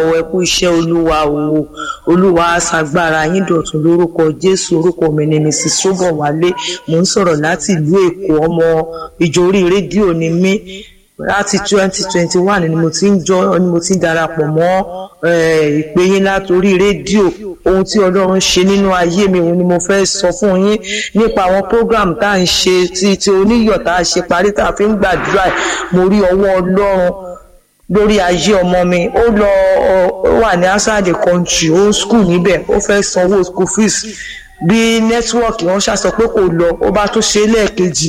ẹ kú iṣẹ́ olúwa o olúwa aṣàgbára yín dọ̀tun lórúkọ jésù orúkọ mi ni mrs sobowale mò ń sọ̀rọ̀ láti ìlú èkó ọmọ ìjọ orí rédíò ni mí láti twenty twenty one ni mo ti ń jọ ni mo ti ń darapọ̀ mọ́ ìpè yín látòrí rédíò ohun tí ọlọ́run ṣe nínú ayé mi òun ni mo fẹ́ sọ fún yín nípa àwọn program tá à ń ṣe ti ti oníyọ̀ tá a ṣe parí tá a fi ń gbàdúrà mo rí ọwọ́ ọlọ́run lórí ayé ọmọ mi ó lọ ó wà ní outside the country ó ń school níbẹ̀ ó fẹ́ sanwó school fees bí nẹ́tíwọ́ọ̀kì wọn ṣàṣọ pé kò lọ ó bá tó ṣe lẹ́ẹ̀kejì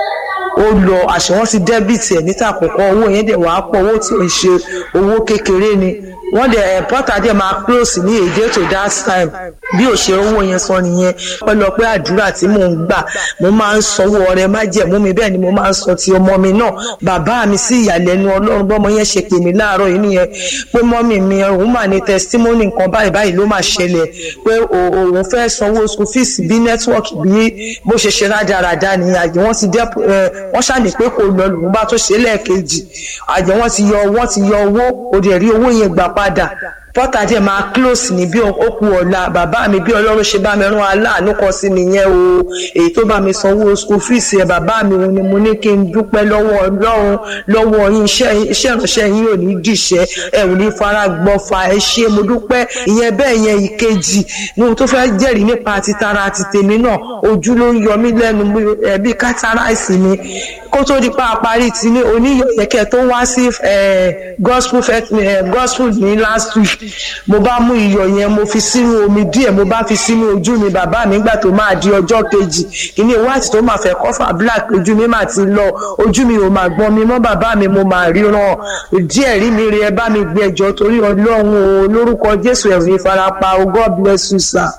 ó lọ àṣẹ wọn ti dẹ́bìtì ẹ̀ níta àkọ́kọ́ owó yẹn dẹ̀ wàá pọ̀ owó tí ò ń ṣe owó kékeré ni wọ́n dẹ̀ ẹ̀pọ́tà dẹ̀ máa close ní èdè to that time bí ò ṣe owó yẹn sọ nìyẹn pẹ́lọpẹ́ àdúrà tí mò ń gbà mo máa ń sanwó ọrẹ májẹ̀mú mi bẹ́ẹ̀ ni mo máa ń sọ ti ọmọ mi náà bàbá mi sí ìyàlẹ́nu ọlọ́run bọ́mọ yẹn ṣe pè mí láàárọ̀ yìí nìyẹn pé mọ́mì mi òun mà ní testimony nǹkan báyìí báyìí ló máa ṣẹlẹ̀ pé òun fẹ́ sanwó school fees bí network bí bó ṣe ṣe rádaràda ni àjẹ́ wọ́n ti dẹ́ wọ́n ṣàní pé kò lọ lòun bá tó ṣe lẹ́ẹ̀kejì àjẹ́ wọ́n ti yọ wọ́n ti yọ owó òdì rí owó yẹn gbà padà pọ́tà díẹ̀ máa close ní bí ó kú ọ̀la bàbá mi bí ọlọ́run ṣe bá mi rán aláàánú kan sí nìyẹn o èyí tó bá mi sanwó school fees ẹ̀ bàbá mi òun ni mo ní kí n dúpẹ́ lọ́wọ́ ọlọ́run lọ́wọ́ yín iṣẹ́ ìránṣẹ́ yín ò ní dìṣẹ́ ẹ ò ní fara gbọ́fà ẹ ṣé mo dúpẹ́ ìyẹn bẹ́ẹ̀ yẹn ìkejì ní ohun tó fẹ́ jẹ́rìí nípa ti tara ti tèmi náà ojú ló ń yọ mí lẹ́nu ẹbí kátàráìsì ni kó tó di pa àparí ti ní oníyẹ̀kẹ́ tó wá sí gospel gospel ní last week mo bá mú iyọ̀ yẹn mo fi sínú omi díẹ̀ mo bá fi sínú ojú mi bàbá mi gbà tó máa di ọjọ́ kejì kíní white tó máa fẹ́ kọ́fà black ojú mi máa ti lọ ojú mi ò máa gbọ́n mi mọ́ bàbá mi mo máa ríran díẹ̀ rí mi rí ẹ bá mi gbé ẹjọ́ torí ọlọ́run o lórúkọ jésù ẹ̀rù ìfarapa o god bless you sir.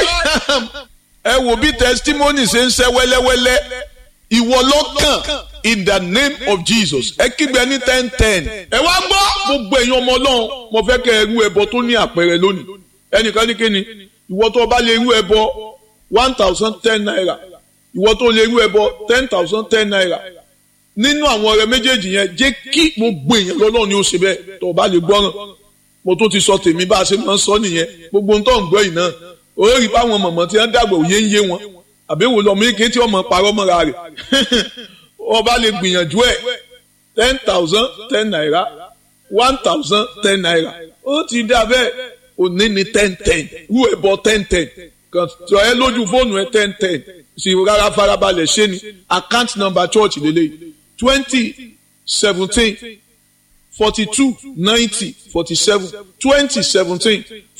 ẹ wo bí testimony ṣe ń ṣe wẹ́lẹ́wẹ́lẹ́ ìwọ lọ́kàn in the name of jesus ẹ kígbe ní ten ten ẹ wá gbọ́ gbogbo èèyàn ọmọ ọlọ́run mo fẹ́ kẹ́ ẹ rú ẹbọ tó ní àpẹẹrẹ lónìí ẹnìkan ní kíni ìwọ tó bá lè rú ẹbọ one thousand ten naira ìwọ tó lè rú ẹbọ ten thousand ten naira nínú àwọn ọ̀rẹ́ méjèèjì yẹn jẹ́ kí gbogbo èèyàn lọ́lọ́run ni ó ṣe bẹ́ẹ̀ tó bá lè gbọ́ràn mo tó ti sọ tèmi bá a ṣe máa ń sọ nìyẹn gbogbo ohun tó ń gbọ́ yìí náà ó rí báwọn mọ̀mọ́ tí wọ́n dàgbà òye ń yé wọn àbẹ̀wò lọ́mọ ike tí ọmọ parọ́ mọ́ra rẹ̀ ọba lè gbìyànjú ẹ̀ ten thousand ten naira one thousand ten naira ó ti dá bẹ́ẹ̀ òní ni ten ten rú ẹ̀ bọ́ ten ten kàn tọ́ ẹ lójú fóònù ẹ ten ten sì rárá farabalẹ̀ ṣé ni account number church lélẹ̀ twenty seventeen forty two ninety forty seven twenty seventeen